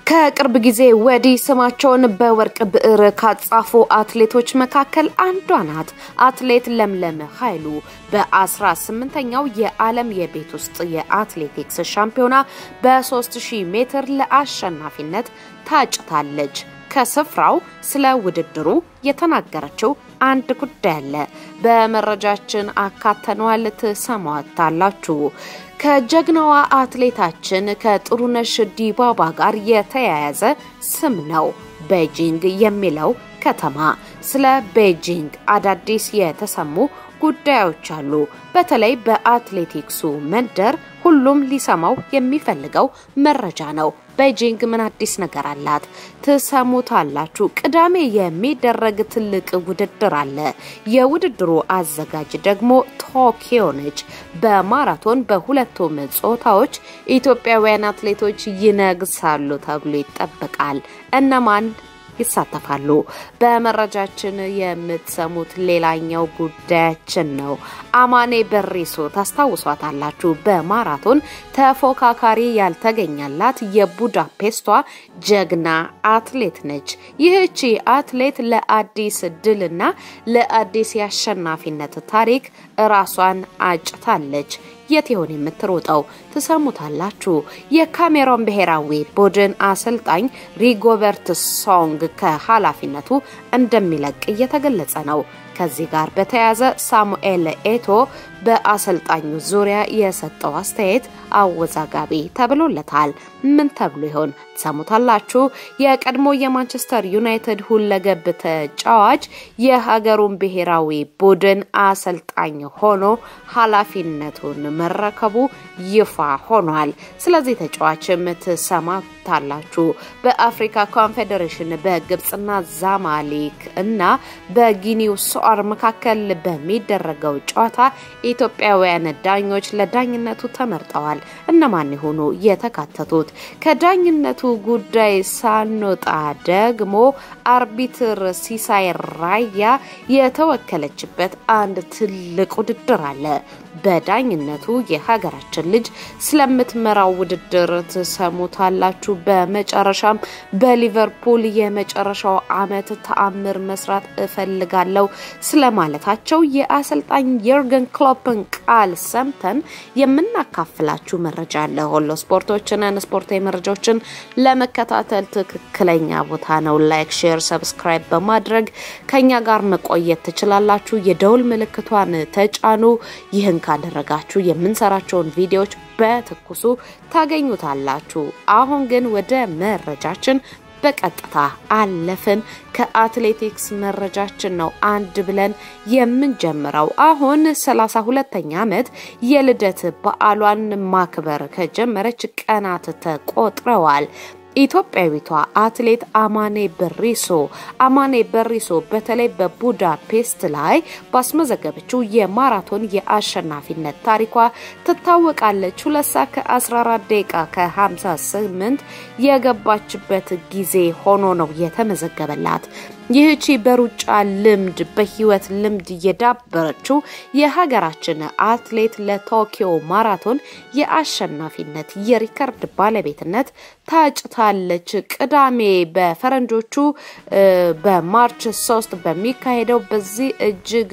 ከቅርብ ጊዜ ወዲህ ስማቸውን በወርቅ ብዕር ካጻፉ አትሌቶች መካከል አንዷ ናት። አትሌት ለምለም ኃይሉ በ18ኛው የዓለም የቤት ውስጥ የአትሌቲክስ ሻምፒዮና በ3000 ሜትር ለአሸናፊነት ታጭታለች። ከስፍራው ስለ ውድድሩ የተናገረችው አንድ ጉዳይ አለ። በመረጃችን አካተነዋል፣ ትሰማዋታላችሁ። ከጀግናዋ አትሌታችን ከጥሩነሽ ዲባባ ጋር የተያያዘ ስም ነው ቤጂንግ የሚለው ከተማ። ስለ ቤጂንግ አዳዲስ የተሰሙ ጉዳዮች አሉ። በተለይ በአትሌቲክሱ መንደር ሁሉም ሊሰማው የሚፈልገው መረጃ ነው። ቤጂንግ ምን አዲስ ነገር አላት? ትሰሙታላችሁ። ቅዳሜ የሚደረግ ትልቅ ውድድር አለ። የውድድሩ አዘጋጅ ደግሞ ቶኪዮ ነች። በማራቶን በሁለቱም ጾታዎች ኢትዮጵያውያን አትሌቶች ይነግሳሉ ተብሎ ይጠበቃል። እነማን ይሳተፋሉ? በመረጃችን የምትሰሙት ሌላኛው ጉዳያችን ነው። አማኔ በሪሶ ታስታውሷታላችሁ። በማራቶን ተፎካካሪ ያልተገኛላት የቡዳፔስቷ ጀግና አትሌት ነች። ይህቺ አትሌት ለአዲስ ድልና ለአዲስ የአሸናፊነት ታሪክ ራሷን አጭታለች። የት ይሆን የምትሮጠው? ትሰሙታላችሁ። የካሜሮን ብሔራዊ ቡድን አሰልጣኝ ሪጎበርት ሶንግ ከኃላፊነቱ እንደሚለቅ እየተገለጸ ነው። ከዚህ ጋር በተያያዘ ሳሙኤል ኤቶ በአሰልጣኙ ዙሪያ የሰጠው አስተያየት አወዛጋቢ ተብሎለታል። ምን ተብሎ ይሆን ትሰሙታላችሁ። የቀድሞ የማንቸስተር ዩናይትድ ሁለገብ ተጫዋች የሀገሩን ብሔራዊ ቡድን አሰልጣኝ ሆኖ ኃላፊነቱን መረከቡ ይፋ ሆኗል። ስለዚህ ተጫዋችም ትሰማታላችሁ። በአፍሪካ ኮንፌዴሬሽን በግብፅና ዛማሊክ እና በጊኒው ሶር መካከል በሚደረገው ጨዋታ ኢትዮጵያውያን ዳኞች ለዳኝነቱ ተመርጠዋል። እነማን የሆኑ የተካተቱት? ከዳኝነቱ ጉዳይ ሳንወጣ ደግሞ አርቢትር ሲሳይ ራያ የተወከለችበት አንድ ትልቅ ውድድር አለ። በዳኝነቱ የሀገራችን ልጅ ስለምትመራው ውድድር ትሰሙታላችሁ። በመጨረሻም በሊቨርፑል የመጨረሻው ዓመት ተአምር መስራት እፈልጋለሁ ስለማለታቸው የአሰልጣኝ የርገን ክሎፕን ቃል ሰምተን የምናካፍላችሁ መረጃ አለ። ሆሎ ስፖርቶችንን ስፖርታዊ መረጃዎችን ለመከታተል ትክክለኛ ቦታ ነው። ላይክ፣ ሼር፣ ሰብስክራይብ በማድረግ ከኛ ጋር መቆየት ትችላላችሁ። የደውል ምልክቷን ተጫኑ። ይህን ካደረጋችሁ የምንሰራቸውን ቪዲዮዎች በትኩሱ ታገኙታላችሁ። አሁን ግን ወደ መረጃችን በቀጥታ አለፍን። ከአትሌቲክስ መረጃችን ነው አንድ ብለን የምንጀምረው። አሁን ሰላሳ ሁለተኛ ዓመት የልደት በዓሏን ማክበር ከጀመረች ቀናት ተቆጥረዋል። ኢትዮጵያዊቷ አትሌት አማኔ በሪሶ አማኔ በሪሶ በተለይ በቡዳፔስት ላይ ባስመዘገበችው የማራቶን የአሸናፊነት ታሪኳ ትታወቃለች። ሁለት ሰዓት ከ14 ደቂቃ ከ58 የገባችበት ጊዜ ሆኖ ነው የተመዘገበላት። ይህቺ በሩጫ ልምድ በህይወት ልምድ የዳበረችው የሀገራችን አትሌት ለቶኪዮ ማራቶን የአሸናፊነት የሪከርድ ባለቤትነት ታጭታለች። ቅዳሜ በፈረንጆቹ በማርች ሶስት በሚካሄደው በዚህ እጅግ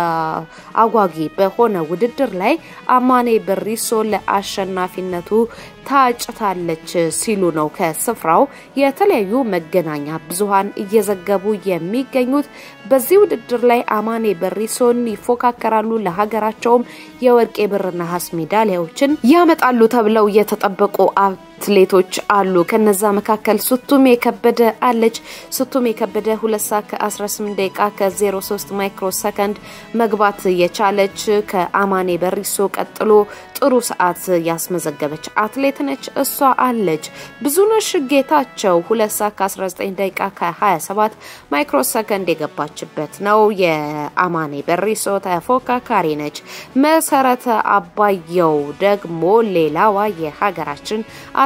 አጓጊ በሆነ ውድድር ላይ አማኔ በሪሶ ለአሸናፊነቱ ታጭታለች ሲሉ ነው ከስፍራው የተለያዩ መገናኛ ብዙሃን እየዘገቡ የሚገኙት። በዚህ ውድድር ላይ አማኔ በሪሶን ይፎካከራሉ። ለሀገራቸውም የወርቅ የብርና ሀስ ሜዳሊያዎችን ያመጣሉ ተብለው የተጠበቁ አትሌቶች አሉ። ከነዛ መካከል ሱቱሜ ከበደ አለች። ሱቱሜ ከበደ ሁለት ሰዓት ከ18 ደቂቃ ከ03 ማይክሮ ሰከንድ መግባት የቻለች ከአማኔ በሪሶ ቀጥሎ ጥሩ ሰዓት ያስመዘገበች አትሌት ነች። እሷ አለች። ብዙነሽ ጌታቸው ሁለት ሰዓት ከ19 ደቂቃ ከ27 ማይክሮ ሰከንድ የገባችበት ነው። የአማኔ በሪሶ ተፎካካሪ ነች። መሰረተ አባየው ደግሞ ሌላዋ የሀገራችን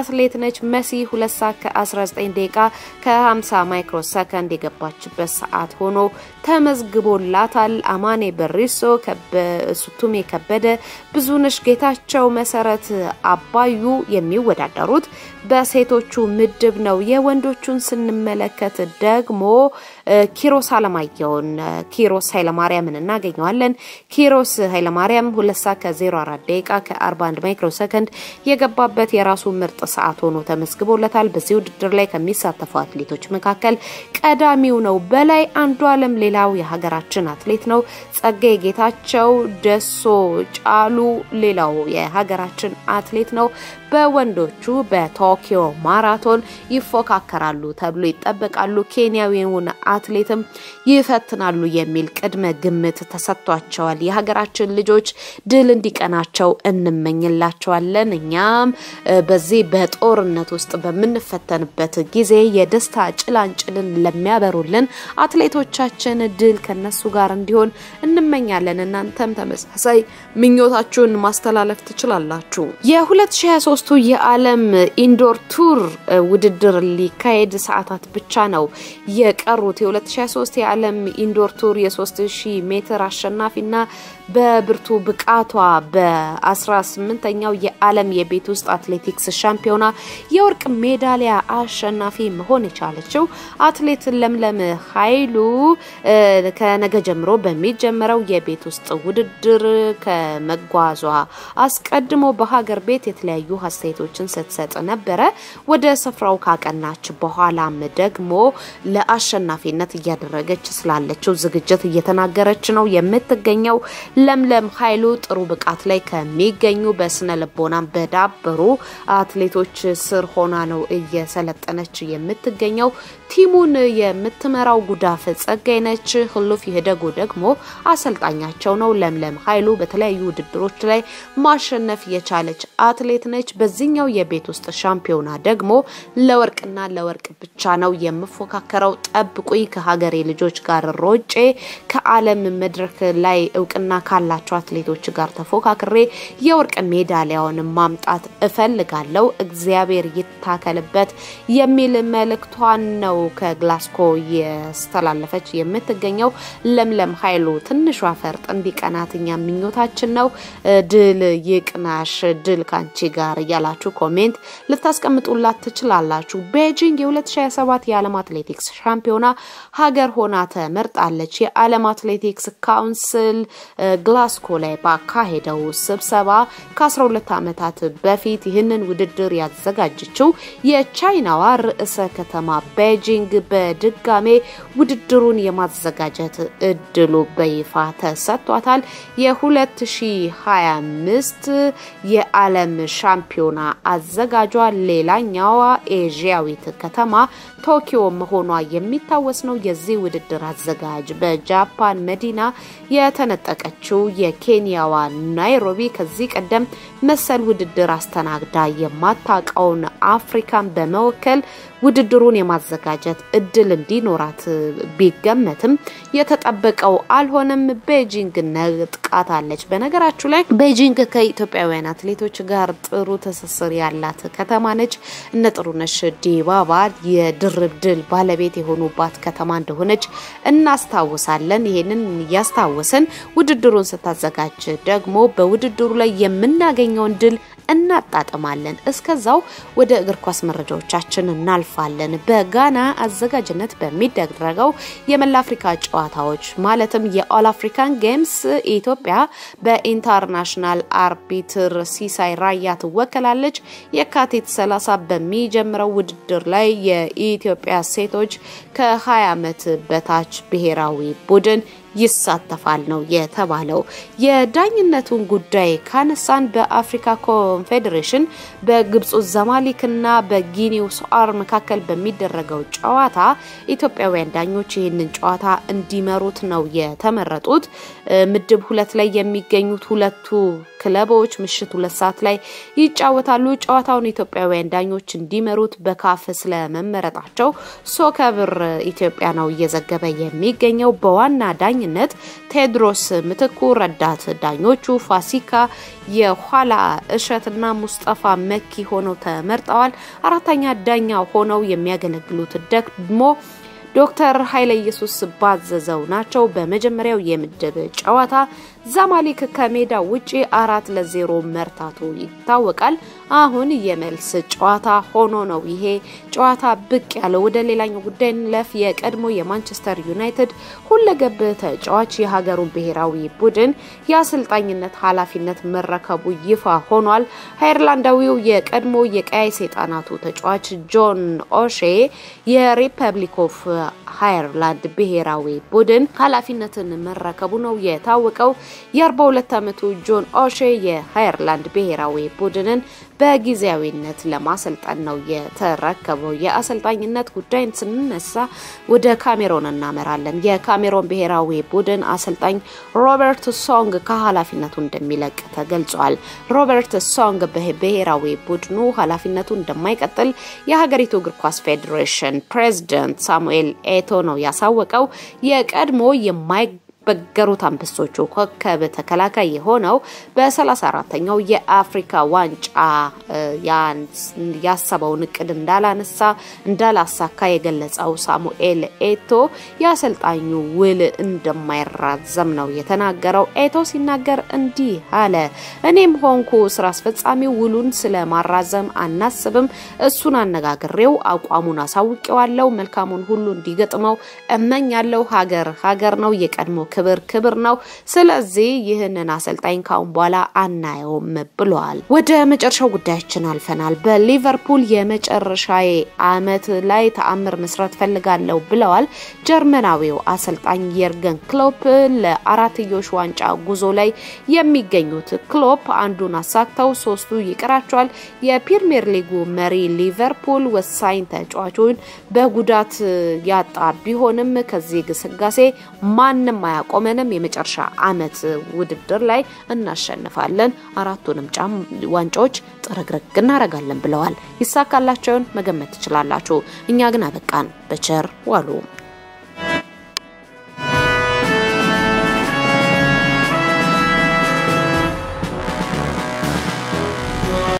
አትሌት ነች። መሲ 2 ሰዓት ከ19 ደቂቃ ከ50 ማይክሮ ሰከንድ የገባችበት ሰዓት ሆኖ ተመዝግቦላታል። አማኔ በሪሶ፣ ሱቱሜ ከበደ፣ ብዙነሽ ጌታቸው፣ መሰረት አባዩ የሚወዳደሩት በሴቶቹ ምድብ ነው። የወንዶቹን ስንመለከት ደግሞ ኪሮስ አለማየሁን ኪሮስ ኃይለማርያምን እናገኘዋለን። ኪሮስ ኃይለማርያም ሁለት ሰዓት ከ04 ደቂቃ ከ41 ማይክሮ ሰከንድ የገባበት የራሱ ምርጥ ሰዓት ሆኖ ተመዝግቦለታል። በዚህ ውድድር ላይ ከሚሳተፉ አትሌቶች መካከል ቀዳሚው ነው። በላይ አንዱ አለም ሌላው የሀገራችን አትሌት ነው። ጸጋዬ ጌታቸው፣ ደሶ ጫሉ ሌላው የሀገራችን አትሌት ነው። በወንዶቹ በቶኪዮ ማራቶን ይፎካከራሉ ተብሎ ይጠበቃሉ። ኬንያዊውን አትሌትም ይፈትናሉ የሚል ቅድመ ግምት ተሰጥቷቸዋል። የሀገራችን ልጆች ድል እንዲቀናቸው እንመኝላቸዋለን። እኛም በዚህ በጦርነት ውስጥ በምንፈተንበት ጊዜ የደስታ ጭላንጭልን ለሚያበሩልን አትሌቶቻችን ድል ከነሱ ጋር እንዲሆን እንመኛለን። እናንተም ተመሳሳይ ምኞታችሁን ማስተላለፍ ትችላላችሁ። የ2023 የዓለም ኢንዶር ቱር ውድድር ሊካሄድ ሰዓታት ብቻ ነው የቀሩት። የ2023 የዓለም ኢንዶር ቱር የ3000 ሜትር አሸናፊና በብርቱ ብቃቷ በ18ኛው የዓለም የቤት ውስጥ አትሌቲክስ ሻምፒዮና የወርቅ ሜዳሊያ አሸናፊ መሆን የቻለችው አትሌት ለምለም ኃይሉ ከነገ ጀምሮ በሚጀምረው የቤት ውስጥ ውድድር ከመጓዟ አስቀድሞ በሀገር ቤት የተለያዩ አስተያየቶችን ስትሰጥ ነበረ። ወደ ስፍራው ካቀናች በኋላም ደግሞ ለአሸናፊነት እያደረገች ስላለችው ዝግጅት እየተናገረች ነው የምትገኘው። ለምለም ኃይሉ ጥሩ ብቃት ላይ ከሚገኙ በስነ ልቦናም በዳበሩ አትሌቶች ስር ሆና ነው እየሰለጠነች የምትገኘው። ቲሙን የምትመራው ጉዳፍ ጸጋይ ነች። ህሉፍ ይህደጉ ደግሞ አሰልጣኛቸው ነው። ለምለም ኃይሉ በተለያዩ ውድድሮች ላይ ማሸነፍ የቻለች አትሌት ነች። በዚህኛው የቤት ውስጥ ሻምፒዮና ደግሞ ለወርቅና ለወርቅ ብቻ ነው የምፎካከረው። ጠብቁኝ፣ ከሀገሬ ልጆች ጋር ሮጬ ከዓለም መድረክ ላይ እውቅና ካላቸው አትሌቶች ጋር ተፎካክሬ የወርቅ ሜዳሊያውን ማምጣት እፈልጋለሁ፣ እግዚአብሔር ይታከልበት የሚል መልእክቷን ነው ከግላስኮ ያስተላለፈች የምትገኘው ለምለም ኃይሉ። ትንሿ ፈርጥ እንዲቀናት እኛ ምኞታችን ነው። ድል ይቅናሽ፣ ድል ካንቺ ጋር እያላችሁ ኮሜንት ልታስቀምጡላት ትችላላችሁ። ቤጂንግ የ2027 የዓለም አትሌቲክስ ሻምፒዮና ሀገር ሆና ተመርጣለች። የዓለም አትሌቲክስ ካውንስል ግላስኮ ላይ ባካሄደው ስብሰባ ከ12 ዓመታት በፊት ይህንን ውድድር ያዘጋጀችው የቻይናዋ ርዕሰ ከተማ ቤጂንግ በድጋሜ ውድድሩን የማዘጋጀት እድሉ በይፋ ተሰጥቷታል። የ2025 የዓለም ሻምፒዮና አዘጋጇ ሌላኛዋ ኤዥያዊት ከተማ ቶኪዮ መሆኗ የሚታወስ ነው። የዚህ ውድድር አዘጋጅ በጃፓን መዲና የተነጠቀችው የኬንያዋ ናይሮቢ ከዚህ ቀደም መሰል ውድድር አስተናግዳ የማታውቀውን አፍሪካን በመወከል ውድድሩን የማዘጋጀት እድል እንዲኖራት ቢገመትም የተጠበቀው አልሆነም። ቤጂንግ ነጥቃታለች። በነገራችሁ ላይ ቤጂንግ ከኢትዮጵያውያን አትሌቶች ጋር ጥሩ ትስስር ያላት ከተማ ነች። እነ ጥሩነሽ ዲባባ የድርብ ድል ባለቤት የሆኑባት ከተማ እንደሆነች እናስታውሳለን። ይሄንን እያስታወስን ውድድሩን ስታዘጋጅ ደግሞ በውድድሩ ላይ የምናገኘውን ድል እናጣጥማለን። እስከዛው ወደ እግር ኳስ መረጃዎቻችን እናልፋለን። በጋና አዘጋጅነት በሚደረገው የመላ አፍሪካ ጨዋታዎች ማለትም የኦል አፍሪካን ጌምስ ኢትዮጵያ በኢንተርናሽናል አርቢትር ሲሳይ ራያ ትወከላለች። የካቲት 30 በሚጀምረው ውድድር ላይ የኢትዮጵያ ሴቶች ከ20 ዓመት በታች ብሔራዊ ቡድን ይሳተፋል ነው የተባለው። የዳኝነቱን ጉዳይ ካነሳን በአፍሪካ ኮንፌዴሬሽን በግብፁ ዘማሊክና በጊኒው ሶአር መካከል በሚደረገው ጨዋታ ኢትዮጵያውያን ዳኞች ይህንን ጨዋታ እንዲመሩት ነው የተመረጡት። ምድብ ሁለት ላይ የሚገኙት ሁለቱ ክለቦች ምሽት ሁለት ሰዓት ላይ ይጫወታሉ። ጨዋታውን ኢትዮጵያውያን ዳኞች እንዲመሩት በካፍ ስለመመረጣቸው ሶከብር ኢትዮጵያ ነው እየዘገበ የሚገኘው። በዋና ዳኝነት ዳኝነት ቴድሮስ ምትኩ፣ ረዳት ዳኞቹ ፋሲካ የኋላ እሸትና ሙስጠፋ መኪ ሆነው ተመርጠዋል። አራተኛ ዳኛ ሆነው የሚያገለግሉት ደግሞ ዶክተር ኃይለ ኢየሱስ ባዘዘው ናቸው። በመጀመሪያው የምድብ ጨዋታ ዛማሊክ ከሜዳ ውጪ አራት ለዜሮ መርታቱ ይታወቃል። አሁን የመልስ ጨዋታ ሆኖ ነው ይሄ ጨዋታ ብቅ ያለው። ወደ ሌላኛው ጉዳይ እንለፍ። የቀድሞ የማንቸስተር ዩናይትድ ሁለገብ ተጫዋች የሀገሩን ብሔራዊ ቡድን የአሰልጣኝነት ኃላፊነት መረከቡ ይፋ ሆኗል። አየርላንዳዊው የቀድሞ የቀያይ ሰይጣናቱ ተጫዋች ጆን ኦሼ የሪፐብሊክ ኦፍ አየርላንድ ብሔራዊ ቡድን ኃላፊነትን መረከቡ ነው የታወቀው። የ42 ዓመቱ ጆን ኦሼ የአየርላንድ ብሔራዊ ቡድንን በጊዜያዊነት ለማሰልጠን ነው የተረከበው። የአሰልጣኝነት ጉዳይን ስንነሳ ወደ ካሜሮን እናመራለን። የካሜሮን ብሔራዊ ቡድን አሰልጣኝ ሮበርት ሶንግ ከኃላፊነቱ እንደሚለቅ ተገልጿል። ሮበርት ሶንግ በብሔራዊ ቡድኑ ኃላፊነቱ እንደማይቀጥል የሀገሪቱ እግር ኳስ ፌዴሬሽን ፕሬዚደንት ሳሙኤል ኤቶ ነው ያሳወቀው። የቀድሞ የማይ በገሩት አንበሶቹ ኮከብ ተከላካይ የሆነው በ34ተኛው የአፍሪካ ዋንጫ ያሰበውን እቅድ እንዳላነሳ እንዳላሳካ የገለጸው ሳሙኤል ኤቶ የአሰልጣኙ ውል እንደማይራዘም ነው የተናገረው። ኤቶ ሲናገር እንዲህ አለ። እኔም ሆንኩ ስራ አስፈጻሚው ውሉን ስለማራዘም አናስብም። እሱን አነጋግሬው አቋሙን አሳውቄዋለሁ። መልካሙን ሁሉ እንዲገጥመው እመኛለሁ። ሀገር ሀገር ነው የቀድሞ ክብር ክብር ነው። ስለዚህ ይህንን አሰልጣኝ ካሁን በኋላ አናየውም ብለዋል። ወደ መጨረሻው ጉዳያችን አልፈናል። በሊቨርፑል የመጨረሻ አመት ላይ ተአምር መስራት ፈልጋለሁ ብለዋል ጀርመናዊው አሰልጣኝ የርገን ክሎፕ። ለአራትዮሽ ዋንጫ ጉዞ ላይ የሚገኙት ክሎፕ አንዱን አሳክተው ሶስቱ ይቀራቸዋል። የፕሪሚየር ሊጉ መሪ ሊቨርፑል ወሳኝ ተጫዋቹን በጉዳት ያጣ ቢሆንም ከዚህ ግስጋሴ ማንም አያቆመንም። የመጨረሻ አመት ውድድር ላይ እናሸንፋለን፣ አራቱንም ጫም ዋንጫዎች ጥርግርግ እናደርጋለን ብለዋል። ይሳካላቸውን መገመት ትችላላችሁ። እኛ ግን አበቃን። በቸር ዋሉ።